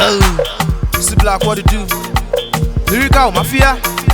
See black what it do. Lyrical mafia.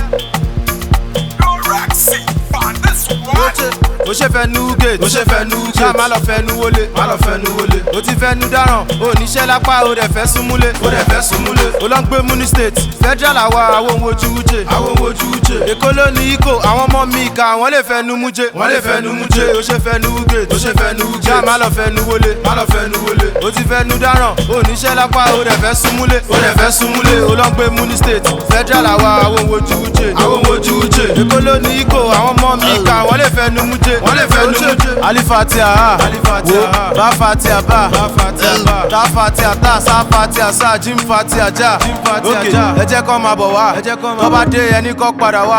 ó ṣe fẹ́ nu gate ó ṣe fẹ́ nu gate ṣá má lọ fẹ́ nu wọlé má lọ fẹ́ nu wọlé ó ti fẹ́ nu dáràn ó níṣẹ́ lápá ó dẹ̀ fẹ́ súnmúlé ó dẹ̀ fẹ́ súnmúlé ó lọ ń gbé muni state federal àwa àwọn ohun ojú wúje àwọn ohun ojú wúje èkó ló ní ikó àwọn ọmọ mi ìka wọ́n lè fẹ́ nu múje wọ́n lè fẹ́ nu múje ó ṣe fẹ́ nu gate ó ṣe fẹ́ nu gate ṣá má lọ fẹ́ nu wọlé má lọ fẹ́ nu wọlé ó ti fẹ́ nu dáràn ó níṣẹ́ lápá ó dẹ̀ fẹ́ súnmúlé ó dẹ̀ fẹ́ súnmúlé ó lọ ń gbé muni state federal àwa àwọn ohun ojú wúje àwọn ohun ojú wúje èkó ló ní ikó àwọn ọmọ mi ìka wọ́n lè fẹ́ nu múje wọ́n lè fẹ́ nu múje alifatia ha wo ba fatia ba ta fatia ta sa fatia sa jim fatia ja ok ẹ jẹ́ kọ́ máa bọ̀ wá tó bá dé ẹni kọ́ padà wá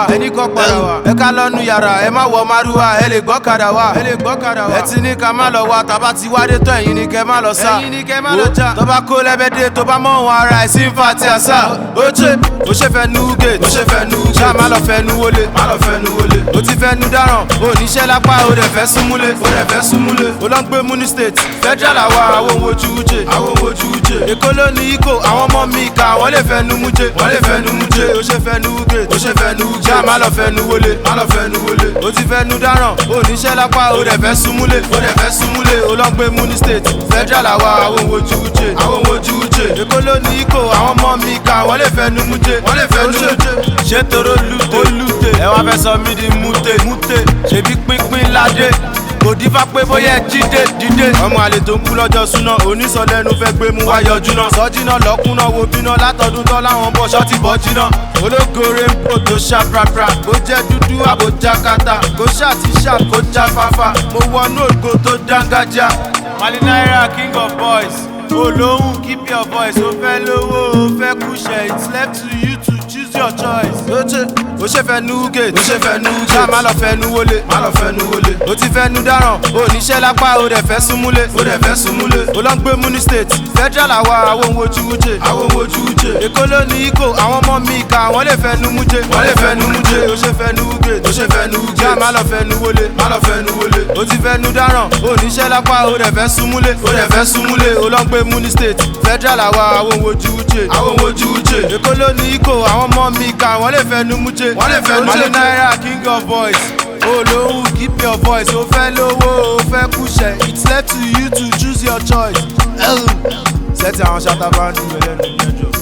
ẹ ká lọ́nu yàrá ẹ má wọ márùwá ẹ lè gbọ́kadà wá ẹ ti ní ká má lọ wá tàbá ti wádé tó ẹ̀yin ni kẹ́ má lọ sá wo tó bá kó lẹ́bẹ̀dẹ̀ tó bá mọ̀ wọn ara ẹ̀ sí fatia sá ó ṣe ó ṣe fẹ́ nu gate ó ṣe fẹ́ nu gate ṣá má lọ fẹ́ nu wọlé má lọ fẹ́ nu wọlé ó ti fẹ́ nu dáràn ó níṣẹ́ lápá ó dẹ̀ fẹ́ súnmúlé ó dẹ̀ fẹ́ súnmúlé ó lọ ń gbé muni state federal àwa àwọn ohun ojú wúje àwọn ohun ojú wúje èkó ló ní ikó àwọn ọmọ mi ìka wọ́n lè fẹ́ nu múje wọ́n lè fẹ́ nu múje ó ṣe fẹ́ nu gate ó ṣe fẹ́ nu gate ṣá má lọ fẹ́ nu wọlé má lọ fẹ́ nu wọlé ó ti fẹ́ nu dáràn ó níṣẹ́ lápá ó dẹ̀ fẹ́ súnmúlé ó dẹ̀ fẹ́ súnmúlé ó lọ ń gbé muni state federal àwa àwọn ohun ojú wúje àwọn ohun ojú wúje èkó ló ní ikó àwọn ọmọ mi ìka wọ́n lè fẹ́ nu múje wọ́n lè fẹ́ nu múje ṣé toro lute lute ẹ wá fẹ́ sọ mí di mute mute ṣèbí pínpín ládé kò dífá pé bóyá ẹ jíde dídé. ọmọ àlè tó ń kú lọ́jọ́ súná onísọ̀lẹ́nu fẹ́ gbé mú wá yọjú náà. sọ́jìnà lọ́kùnà wo bíná látọdún tán láwọn bọ̀ ṣọ́ọ̀tì bọ́ jiná. ológore ń bò tó ṣá prapra kó jẹ́ dúdú àbójá kata kó ṣá ti ṣá kó já fáfá. mo wọnú ògo tó dángájá. mali naira king of boys olóhùn keep your voice ó fẹ́ lówó ó fẹ́ kúṣẹ̀ it's left to you to choose your choice. ó ṣe ó ṣe fẹ́ nu gate ó ṣe fẹ́ nu gate ṣá má lọ fẹ́ nu wọlé má lọ fẹ́ nu wọlé ó ti fẹ́ nu dáràn ó níṣẹ́ lápá ó dẹ̀ fẹ́ súnmúlé ó dẹ̀ fẹ́ súnmúlé ó lọ ń gbé muni state federal àwa àwọn ohun ojú wúje àwọn ohun ojú wúje èkó ló ní ikó àwọn ọmọ mi ìka wọ́n lè fẹ́ nu múje wọ́n lè fẹ́ nu múje ó ṣe fẹ́ nu gate ó ṣe fẹ́ nu gate ṣá má lọ fẹ́ nu wọlé má lọ fẹ́ nu wọlé ó ti fẹ́ nu dáràn ó níṣẹ́ lápá ó dẹ̀ fẹ́ súnmúlé ó dẹ̀ fẹ́ súnmúlé ó lọ ń gbé muni state federal àwa àwọn ohun ojú wúje àwọn ohun ojú wúje èkó ló ní ikó àwọn ọmọ mi ìka wọ́n lè fẹ́ nu múje wọ́n lè fẹ́ nu múje naira king of boys olóhùn keep your voice ó fẹ́ lówó ó fẹ́ kúṣẹ̀ it's left to you to choose your choice. sẹ́tì àwọn ṣàtàbà ń dùn ẹlẹ́nu mẹ́jọ.